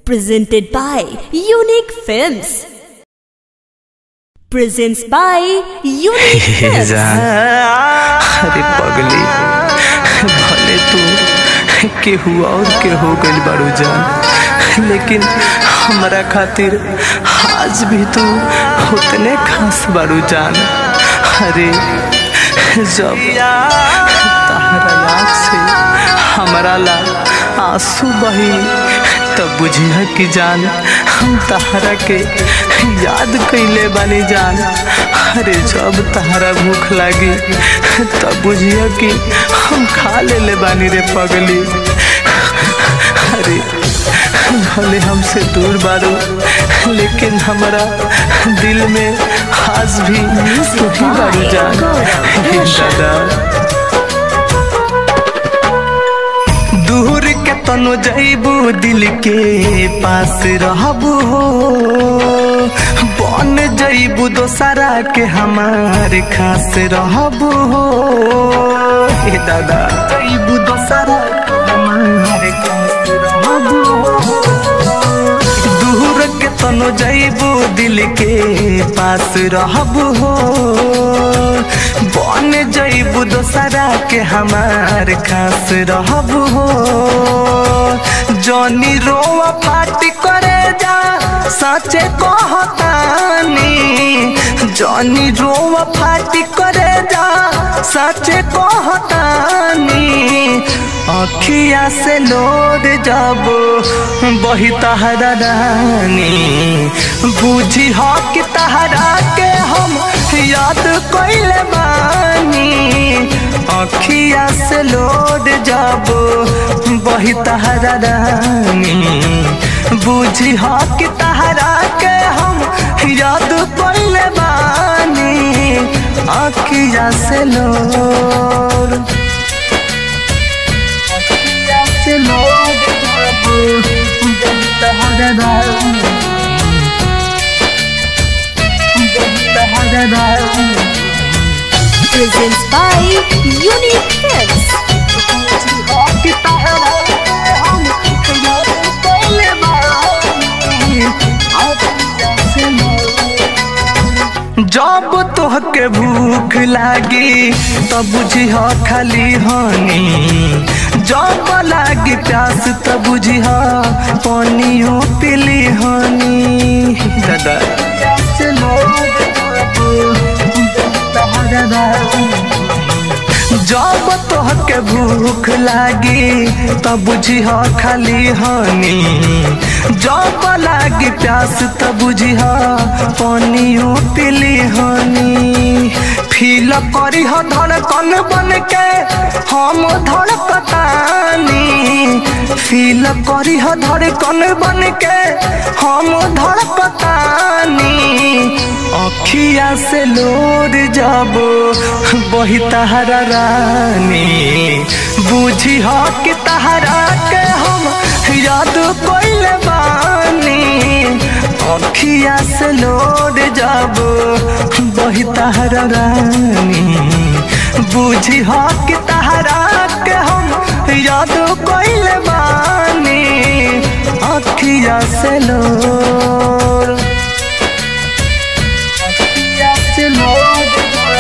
Presented by Unique Films. Presents by Unique Films. अरे पगली भले तू केहू और के हो गइल बारू जान लेकिन हमरा खातिर आज भी तू उतने खास बारू जान अरे जब तहरा आँख से हमारा ला आंसू बही तब बुझिया कि जान हम तहरा के याद कैले बानी जान अरे जब तहरा भूख लागी तब बुझिया कि हम खा ले ले बानी रे पगली अरे भले हमसे दूर बारू लेकिन हमारा दिल में आज भी तू ही बारू जान हे दादा दूर के तनो जैबू दिल के पास रहबू हो बन जैबू दोसरा के हमार खास रहबू हो ए दादा जैबू दोसरा के हमार खास रहबू हो दूर के तनो जैबू दिल के पास रहबू हो बन जैबू दोसरा के हमार खास रहबू हो जनी रोवा पार्टी करे जा सचे कहतानी जनी रोवा पार्टी करे जा सचे कहतानी अखिया से लोड जब बही तहरा रानी बुझी हो कि तहरा के हम याद कैले बानी अखिया से लोड जब बही तहरा रानी बुझी हो कि तहरा के हम याद कैले बानी अखिया से लोड से लोग Presents by Unique Films. जब तोहके भूख लागी तब बुझिह खाली हनी जब लागी प्यास तब बुझिह पानियो पीली हनी दादा जब तोहके भूख लागी तब बुझिह खाली हनी जब लागी प्यास तब बुझिह पानियो पीली हनी फील करी हो धड़कन बन के हम धड़कतानी फील करी हो धड़कन बन के हम धड़कतानी अखिया से लोर जब बही तहरा रानी बुझी हो कि तहरा के हम याद कैले बानी अखिया से लोर जब बही तहरा रानी बुझी हो कि तहरा के हम याद कैले बानी अखिया से लोर से लोग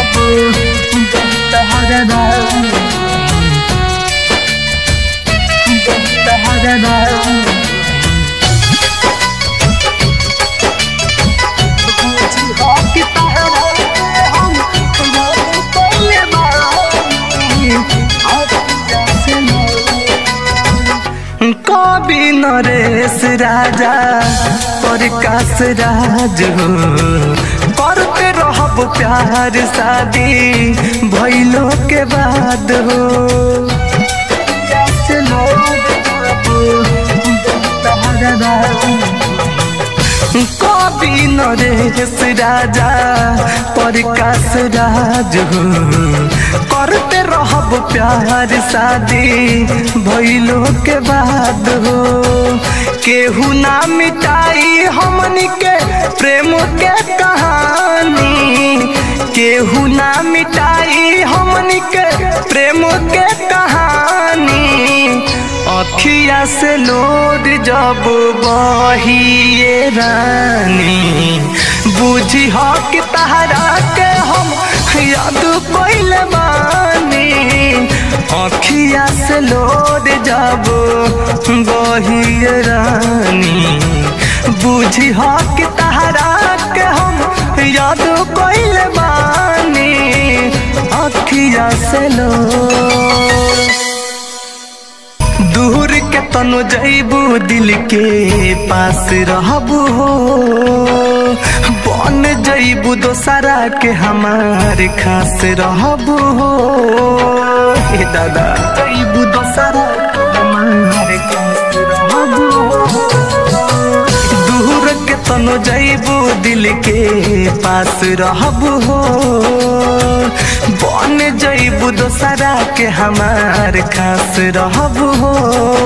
कवि नरेश राजा प्रकाश राज हो करते रहब प्यार शादी भैलो के बाद हो कवि नरेश राजा प्रकाश राज हो करते रहब प्यार शादी भैलो के बाद हो केहू ना मिटाई हमनी के प्रेम के कहानी केहू ना मिटाई हमनी के प्रेम के कहानी अखिया से लोड जब बहिए रानी बुझी हो कि तहरा के हम याद पहले बानी अखिया से लोड जब बहिए रानी बुझी हो कि तहरा के हम याद पहले बानी अखिया से लोड दूर के तनु जैबू दिल के पास रहबू हो बन जैबू दोसरा के हमार खास रहबू हो हे दादा जैबू दोसरा के हमार खास रहबू हो दूर के तनु जैबू दिल के पास रहबू हो बन जैबू दोसरा के हमार खास रहबू हो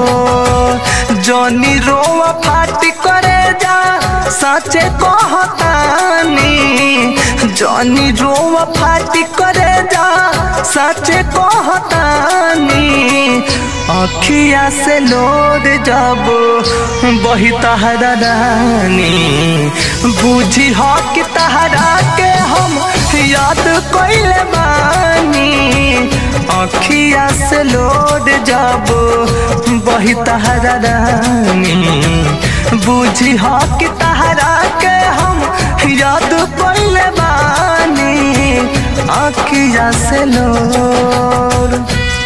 जनी रोआ फाटी करे जा सचे कहतानी जनी रोआ फाटी करे जा सचे कहतानी अखिया से लोड जब बही तहरा रानी बुझी हो कि तहरा के हम याद कैले बानी अखिया से लोड जब बही तहरा रानी बुझी हो कि तहरा के हम याद कैले बानी अखिया से लोड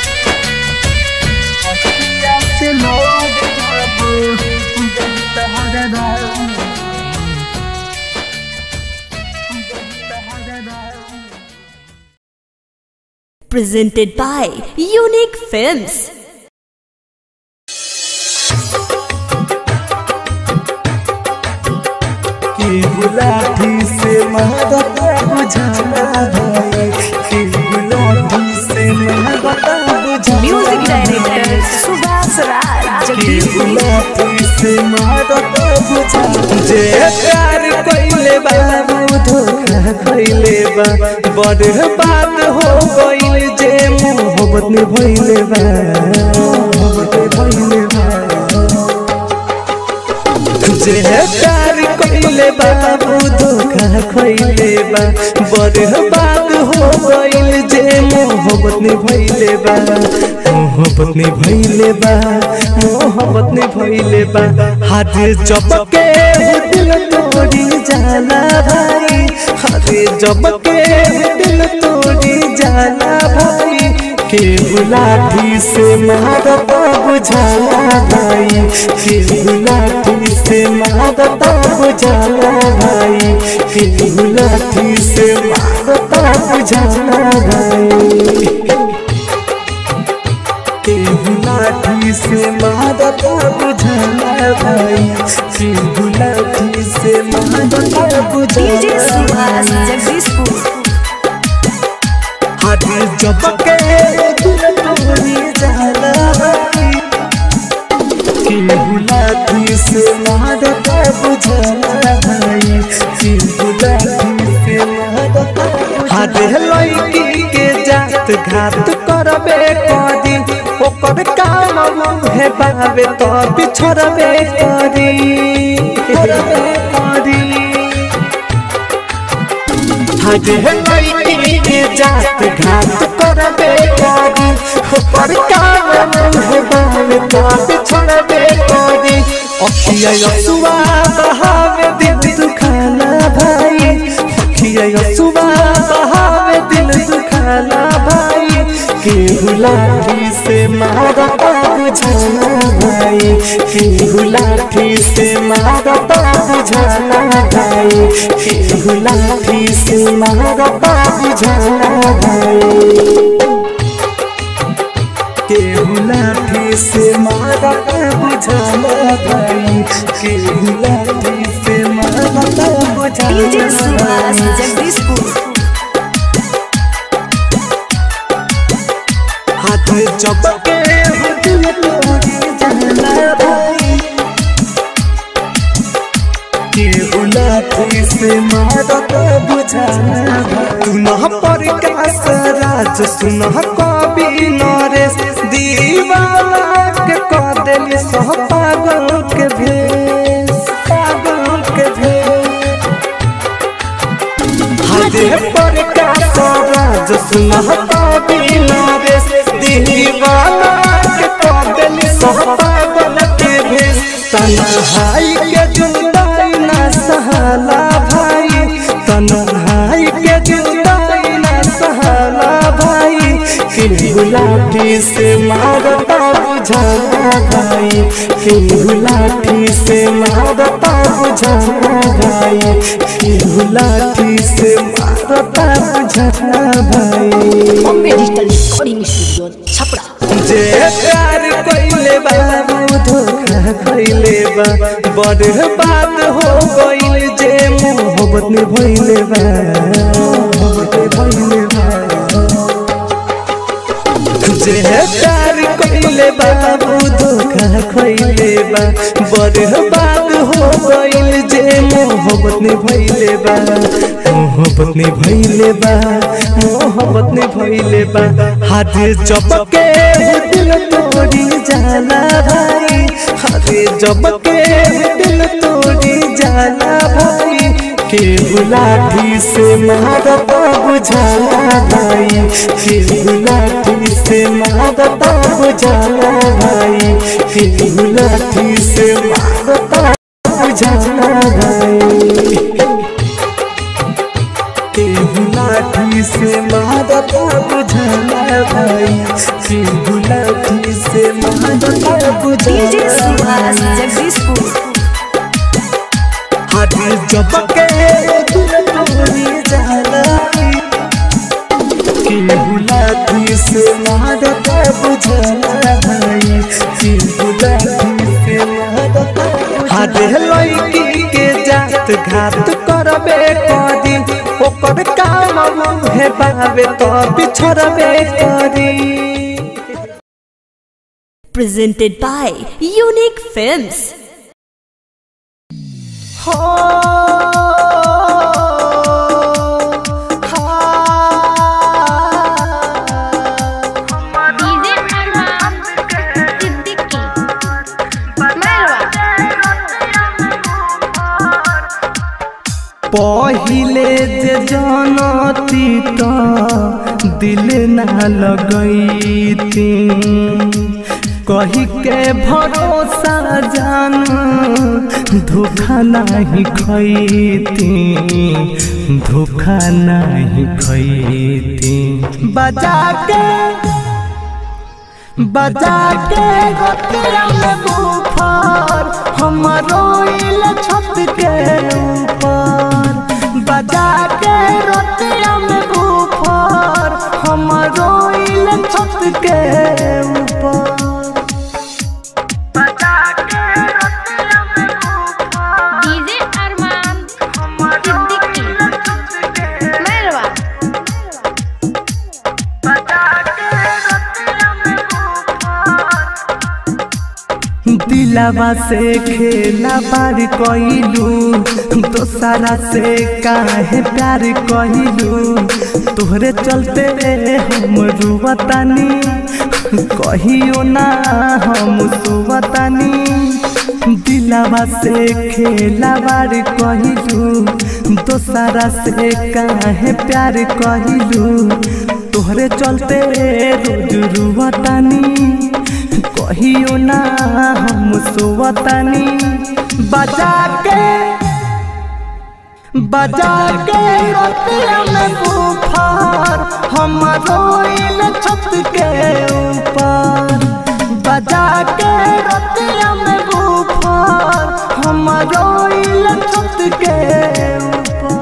से लोग Presented by Unique Films. की गुलाटी से महबता बुझाना भाई की गुलाटी से महबता बुझाना Music director Subhas Raj की गुलाटी से महबता बुझाना जे प्यार कइले बाबू धोखा कइले बा बड़ बात हो गइल जे मोहब्बत में भइले बा मोहब्बत में भइले बा जे प्यार कइले बाबू धोखा खइले बा बड़ बात हो गइल जे मोहब्बत में भइले बा मोहब्बत में भइले बा मोहब्बत में भइले बा हाथ चपके दिल तोड़ी जाला भाई हाथ चपके दिल तोड़ी जाला भाई के गुलाटी से मारता बुझाला भाई के गुलाटी से मारता बुझाला भाई के गुलाटी से मारता बुझाला भाई के गुलाटी से मारता बुझाला भाई के गुलाटी से मारता DJ Subhas बुझाला Jagdishpur. हाथ जबके दिल तोड़ी जाला भाई के गुलाटी से मारता बुझाला भाई के गुलाटी से मारता हाथ लड़की के जात घात करबे करी ओकर काम मुहे बाबे तो बिछड़बे करी करबे करी हजे लड़की के जात घात करबे करी पर काम मुहे बावे तो बिछड़बे करी अखिया यसुआ बहावे दिल दुखाना भाई अखिया यसुआ बहावे दिल दुखाना भाई के गुलाटी से मारता बुझाना भाई के गुलाटी से मारता बुझाना भाई के गुलाटी से मारता बुझाना भाई के गुलाटी से मारता बुझाना भाई के गुलाटी से मारता DJ Subhas बुझाना Jagdishpur. हाथ चपके दिल तोड़ी जाला भाई लाठी से मारत बुझाना तू न पर कास राज सुन कवि नरेश दीवाना के कह देली सह पागल के भेष पागल के भेष हजे पर कास राज सुन कवि नरेश दीवाना के कह देली सह पागल के भेष तन्हाई के जुदाई ना सहाला भाई तन्हाई के जुदाई ना सहाला भाई केहू लाठी से मारता बुझाना भाई केहू लाठी से मारता बुझाना भाई केहू लाठी से मारता बुझाना भाई Bombay digital recording studio Chhapra जे प्यार कइले बा वो धोखा कइले बा बड़ बात हो गइल जे मोहब्बत में भइले बा मोहब्बत में भइले बा जे प्यार कइले बा वो धोखा कइले बा बड़ बात हो गइल जे मोहब्बत में भइले बा मोहब्बत में भइले बा मोहब्बत में भइले बा हाथ चपके दिल तोड़ी जाला भाई हाथ चपके दिल तोड़ी जाला भाई के गुलाठी से मारता बुझाला भाई के गुलाठी से मारता बुझाला भाई के गुलाठी से मारता बुझाला भाई केहू लाठी से मारता बुझाना भाई केहू लाठी से मारता डीजे सुभाष बुझाना जगदीशपुर हाथ जबके दिल तोड़ी जाला केहू लाठी से मारता बुझाना भाई केहू लाठी से मारता हाथ लड़की के जात घात करबे करी ओकर काम मुहे बाबे तो बिछड़बे करी presented by Unique Films. हो डीजे अरमान सिद्दीकी पहिले जे जनती त दिल ना लगैती कही के भरोसा जान धोखा नहीं खैती धोखा नहीं खैती बजा के बजा के गोतिया में बुफर हम रोइल छत के ऊपर बजा के रोतिया में बुफर हम रोइल छत के ऊपर डीजे अरमान सिद्दीकी मेरवा दिलावा से खेला बार कइलू दोसरा से काहे प्यार कइलू तोहरे चलते हम रुवतानी कहियो ना हम सुवतानी दिलावा से खेला बार कइलू दोसरा से काहे प्यार कइलू तोहरे चलते रोज रुवतानी कहियो ना हम सोवतानी बजा के बजा के रोतिया में बुफार हम रोइल छत के ऊपर बजा के रोतिया में बुफार हम रोइल छत के ऊपर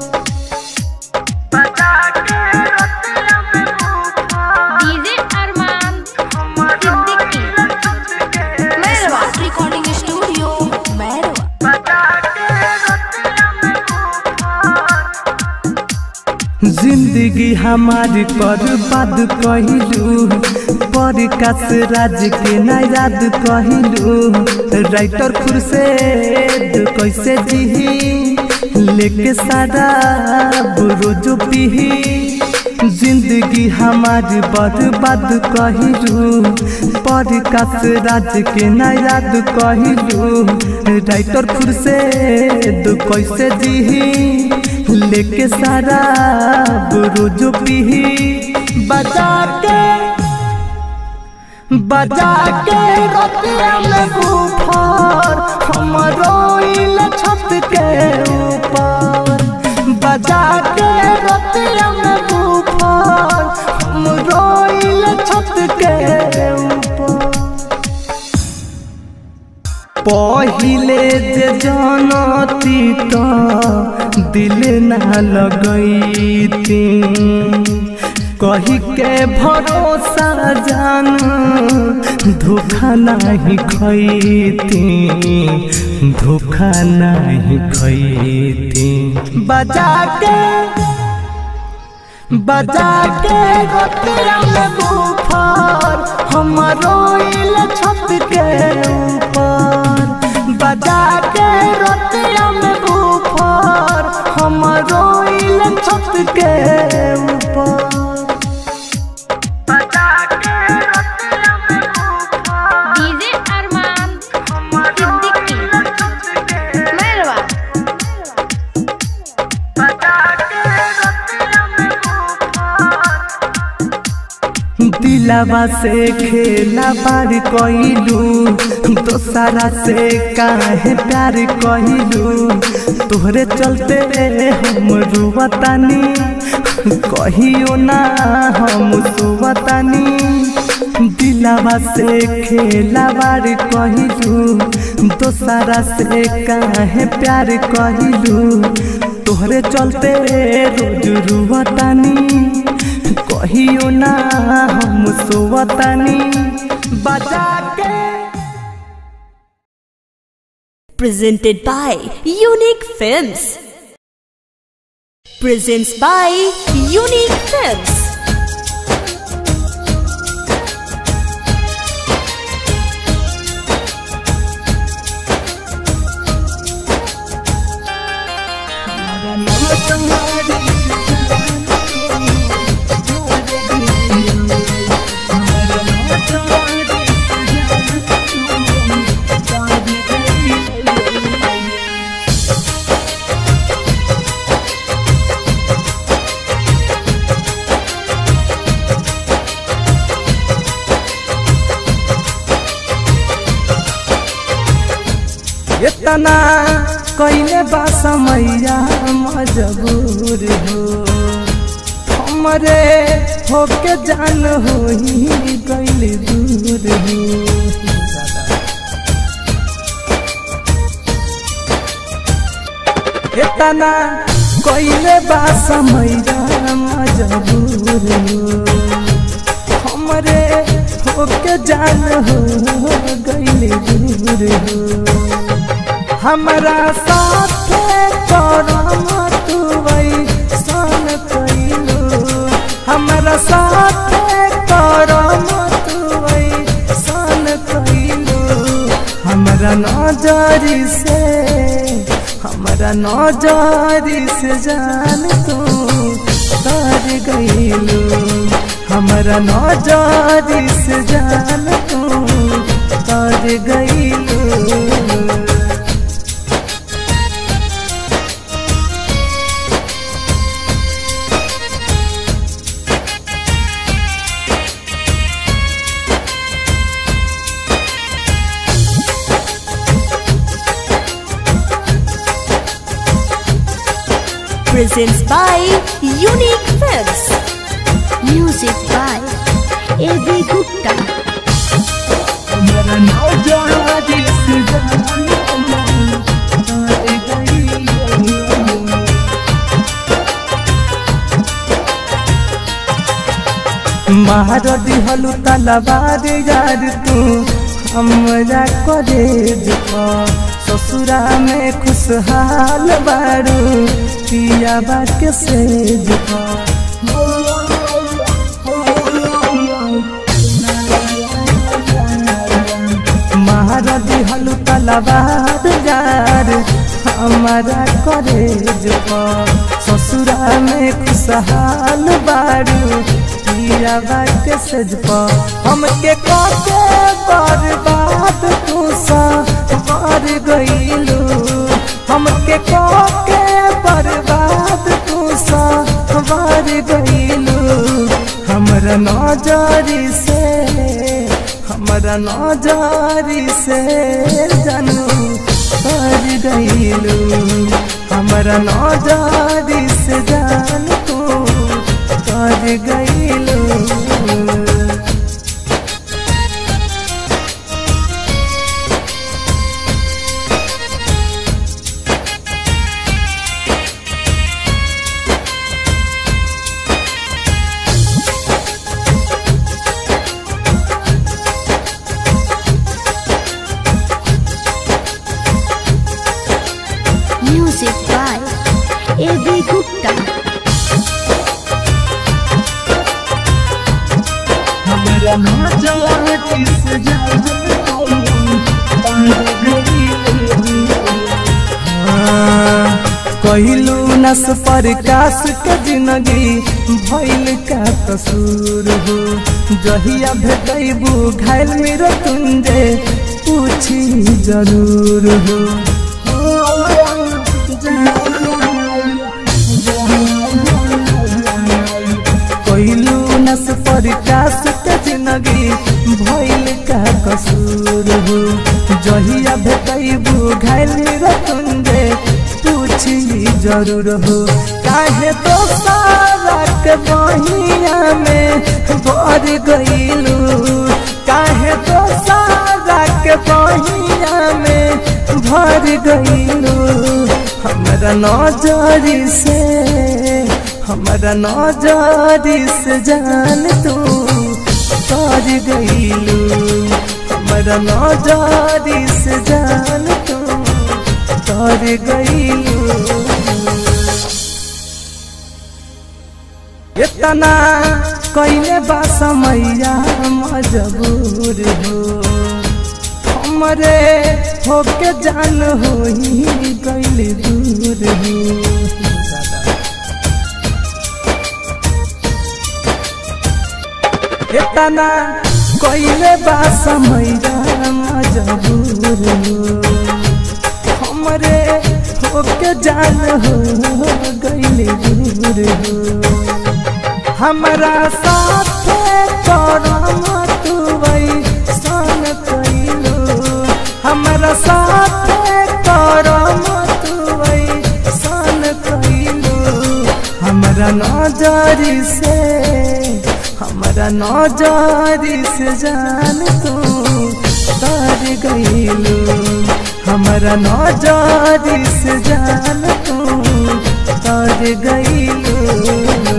DJ Arman Siddiqui Merwa Recording Studio, Merwa. जिंदगी हमारी बर्बाद कहिलू पर कस राज के ना याद कहिलू राइटर खुरशेद कैसे जीही लेके सारा रोज पीही जिंदगी हमारी बर्बाद कहिलू पर काश राज के ना याद कहिलू राइटर खुद से दो कैसे जीही लेके सारा रोज पीही बजा के बजा के रतिया में बुफार हम रोइल छत के ऊपर बजा के रतिया में बुफार हम रोइल छत के ऊपर पहिले जे जानती तो दिल ना लगैती कही के भरोसा जान धोखा नहीं खैती धोखा नहीं खैती बजा के बजा के रतिया में बुफार हम रोइल छत के ऊपर बजा के रतिया में बुफार हम रोइल छत के ऊपर डीजे अरमान सिद्दीकी मेहरबा दिलावा से खेला बार कइलू दोसरा से काहे प्यार कइलू तोहरे चलते हम रुवतानी कहियो ना हम सुवतानी दिलावा से खेला बार कइलू दोसरा से काहे प्यार कइलू तोहरे चलते रोज रुवतानी कहियो ना हम सोवतानी बजा के Presented by Unique Films. Presents by Unique Films. इतना कइले बा समैया मजबूर हो हमरे होके जान होई गइल दूर हो इतना कइले बा समैया मजबूर हो हमरे होके जान हो गइल दूर हो हमरा साथ करम तुवई सन कइलू हमरा साथ करम तुवई सन कइलू हमरा नजरी से हमरा नजरी से जान तू तर गइलू हमरा नजरी से जान तू तर गइलू Presents by Unique Films. Music by A B Gupta मेरा नौजवानी से जान तारे गई मार दिहलु तलवार यार तू हमरा करे जुआ ससुरा में खुशहाल बारू पिया बा के से जुआ महारदी हलु तलवार यार हमारा करे जो ससुरा में खुशहाल बारू पिया बात सज हमके काके बर्बाद तू सा मार गईलू हमके काके बर्बाद तू सा मार गईलू हमरा नजरी से हमरा नजरी से जानू कर गईलू हमरा नजरी से जान तू कर गईलू Music by A.B. Gupta. हमरा नजरी से जान कहलू नस पर कास के जिंदगी भइल का कसूर हो जहिया भेटैबू घायल मेरा तुंजे पूछी जरूर हो कहलू नस पर कास के जिंदगी भइल का कसूर हो जहिया भेटैबू घायल रतुंजे पूछी जरूर हो काहे तो सारा के बहिया में भर गईलू काहे तो सारा के बहिया में भर गईलू हमरा नजरी से हमरा नजरी से जान तू कर गईलू हमरा नजरी से जान तू कर गईलू इतना कैले बा समैया मजबूर हो हमरे होके जान हो गईली दूर हो इतना कैले बा समैया मजबूर हो हमरे होके जान हो गईली दूर हो हमरा साथ करम तू सन कैलू हमरा साथ करम तू सन कैलू हमरा नजरी से हमरा नजरी से जान तू तर गईलू हमरा नजरी से जान तू तर गईलू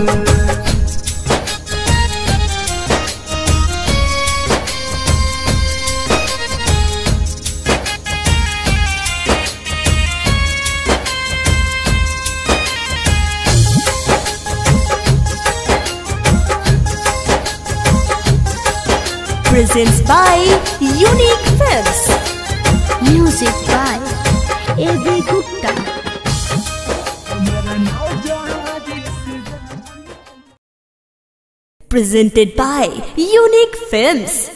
Presents by Unique Films. Music by A.B. Gupta. Presented by Unique Films.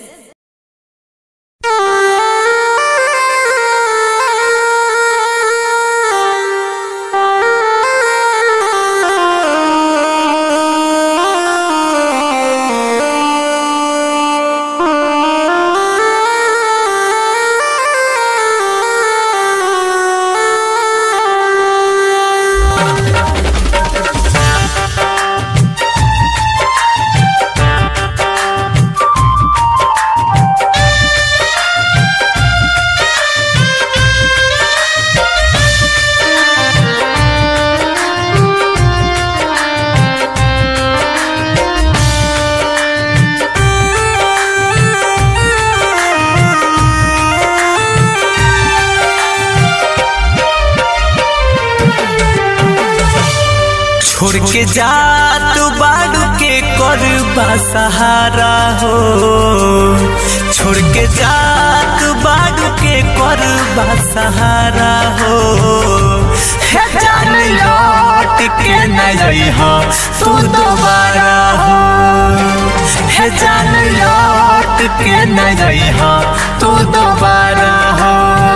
छोड़ के जा तू बाड़ू के कर सहारा हो छोड़ के जा तू बाड़ू के कर सहारा हो हे जान लौट के न जइहा तू दोबारा हो हे जान लौट के न जइहा तू दोबारा हो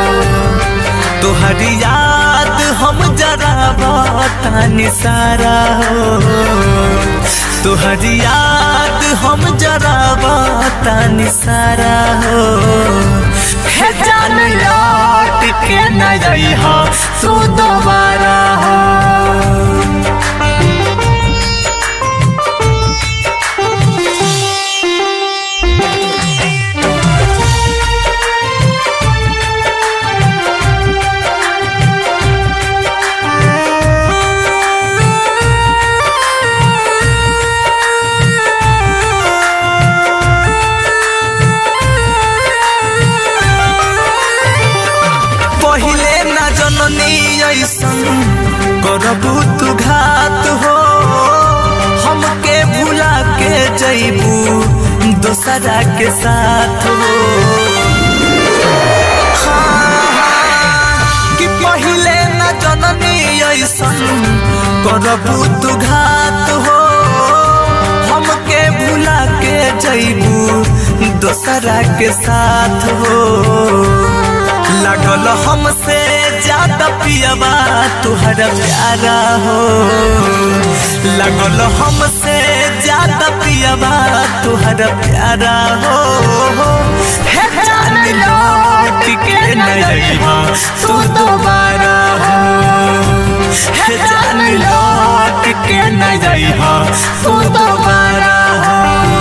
तुहरी याद हम जरा बतानी सारा हो तुहरी याद हम जरा बतानी सारा हो हे जान लौट के न जइहा तू दोबारा हो पहिले न जननी ऐसन करबू तू घात हो हमके भुला के जैबू दोसरा के साथ हो हाँ, कि पहिले न जननी ऐसन करबू तू घात हो हमके भुला के जैबू दोसरा के साथ हो लगल हमसे ज्यादा पियबा तुहरा प्यारा हो लगल हमसे ज्यादा पियबा तुहरा प्यारा हो हे जान लौट के न जइहा तू दोबारा हो हे जान लौट के न जइहा तू दोबारा हो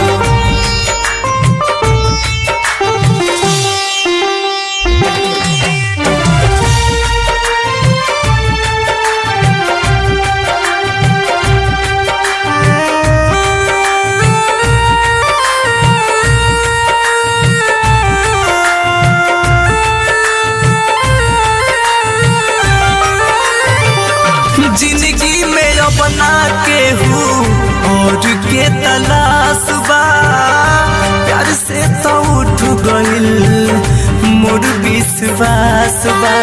जिंदगी में अपना के हूँ और के तलाश बा प्यार से तो उठ गइल मोर विश्वास बा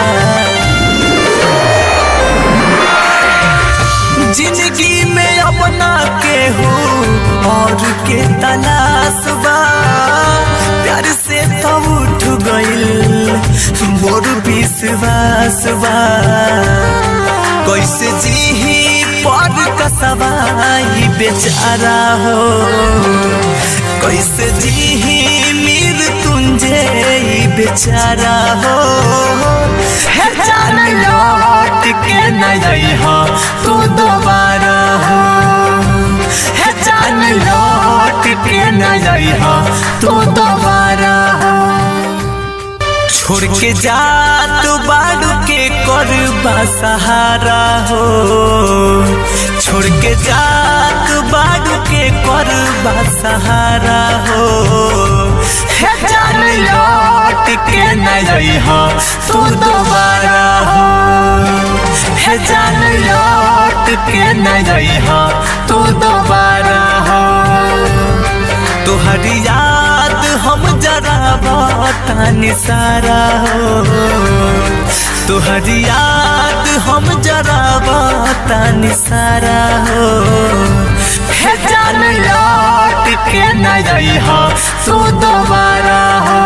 जिंदगी में अपना के हूँ और के तलाश बा प्यार से तो उठ गइल मोर विश्वास बा कैसे जी पर कसवाई बेचारा हो कैसे जी मीर तुंजे बेचारा हो हे जान लौट के न जइहा तू दोबारा हो हे जान लौट के न जइहा तू दोबारा हो छोड़ के जात बाड़ू के कर सहारा हो छोड़ के जात बाड़ू के कर सहारा हो हे जान लौट के न जइहा तू दोबारा हो हे जान लौट के न जइहा तू दोबारा हो तुहरी याद हम जरा बतानी सारा हो तुहरी याद हम जरा बतानी सारा हो हे जान लौट के न जइहा तू दोबारा हो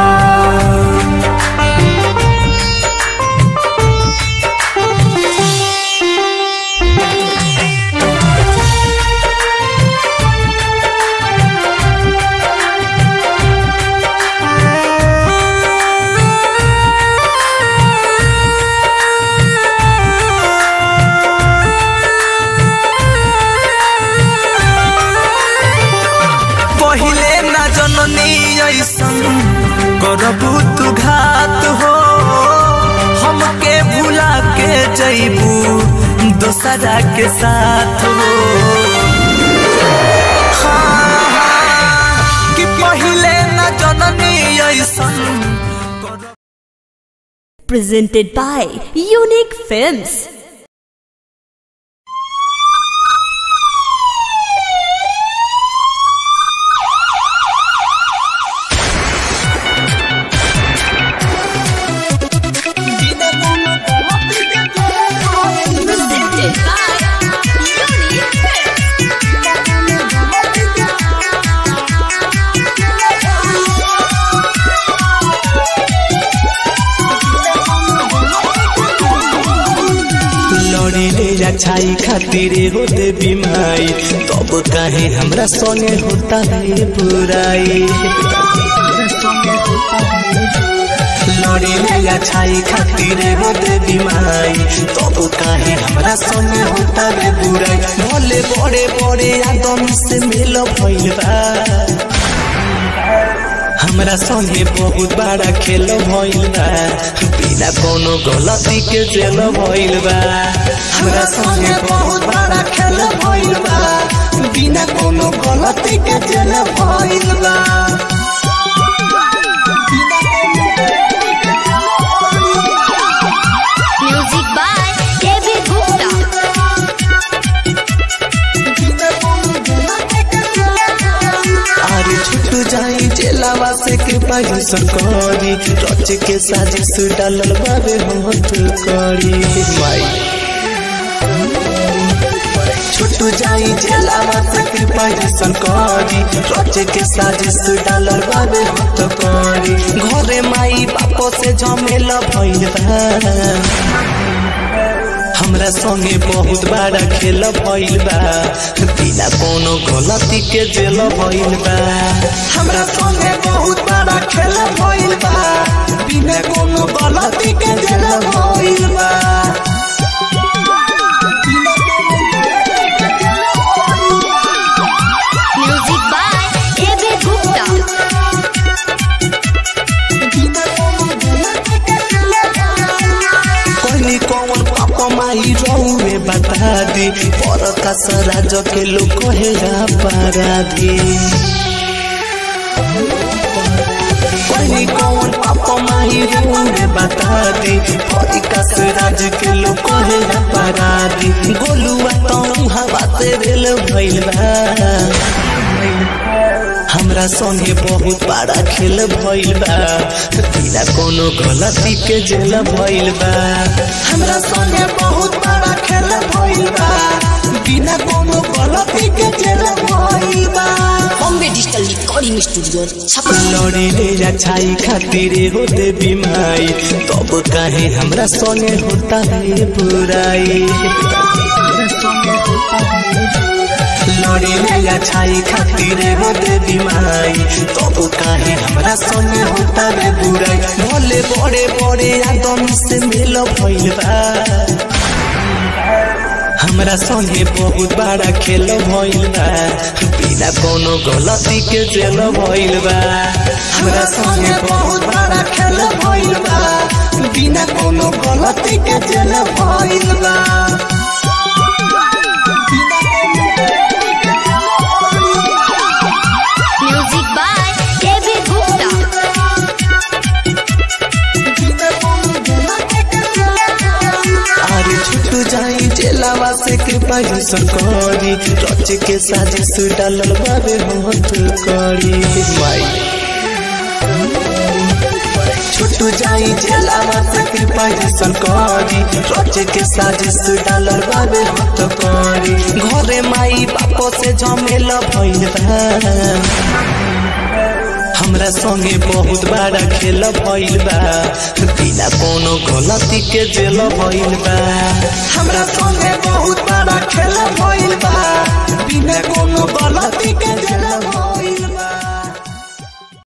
पहिले न जननी ऐसन करबू तू घात हो हमके भुला के जैबू दोसरा के साथ हो हाँ, कि पहिले न जननी ऐसन करबू Presented by Unique Films. लड़ी ले छाई खातिर हो देवी माई तब काहे हमरा संगे होता है बुराई लड़ी ले छाई खातिर हो देवी माई तब काहे हमरा संगे होता है बुराई भले बड़े बड़े आदम से मिल भइल बा हमरा संगे बहुत बड़ा खेल भइल बा बिना कोनो गलती के जेल भइल बा हमरा संगे बहुत बड़ा खेल भइल बा बिना कोनो गलती के जेल भइल बा Music by A.B. Gupta. अरे छुट जाई जेलावा से कृपा सरकारी रच के साजिश डालल बाबे हाथ करी माई छुट जाई जेलावा से कृपा सरकारी रच के साजिश डालल बाबे हाथ करी घरे माई बापो से झमेला भइल बा हमरा संगे बहुत बड़ा खेल भइल बा बिना कोनो गलती के जेल भइल बा हमरा संगे बहुत बड़ा खेल भइल बा बिना कोनो गलती के जेल भइल बा Music by A.B. Gupta. कहनी कौन पापा माई रहुए बता दी पर का सराज के लोग कहे अपराधी कहनी कौन पापा माई रहुए बता दी पर का सराज के लोग कहे अपराधी गोलुआ तो हवा से रेल भइल बा हमरा संगे बहुत बड़ा खेल भइल बा बिना कोनो गलती के जेल भइल बा हमरा संगे बहुत बड़ा खेल भइल बा बिना कोनो गलती के जेल भइल बा Bombay digital recording studio Chhapra लड़ी ले छाई खातिर हो देवी माई तब काहे हमरा संगे होता है बुराई लड़ी ले छाई खातिर हो देवी माई तब काहे हमरा संगे होता है बुराई भले बड़े बड़े आदम से मिल भइल बा हमरा संगे बहुत बड़ा खेल भइल बा बिना कोनो गलती के जेल भइल बा हमरा संगे बहुत बड़ा खेल भइल बा बिना कोनो गलती के जेल भइल बा Music by A.B. Gupta. अरे छुट जाई जेलावा से कृपा सरकारी रच के साजिश डालल बाबे हाथ करी माई छुट जाई जेलावा से कृपा सरकारी रच के साजिश डालल बाबे हाथ करी घरे माई बापो से झमेला भइल बा हमरा संगे बहुत बड़ा खेल भइल बा बिना कोनो गलती के जेल भइल बा हमरा संगे बहुत बड़ा खेल भइल बा बिना कोनो गलती के जेल भइल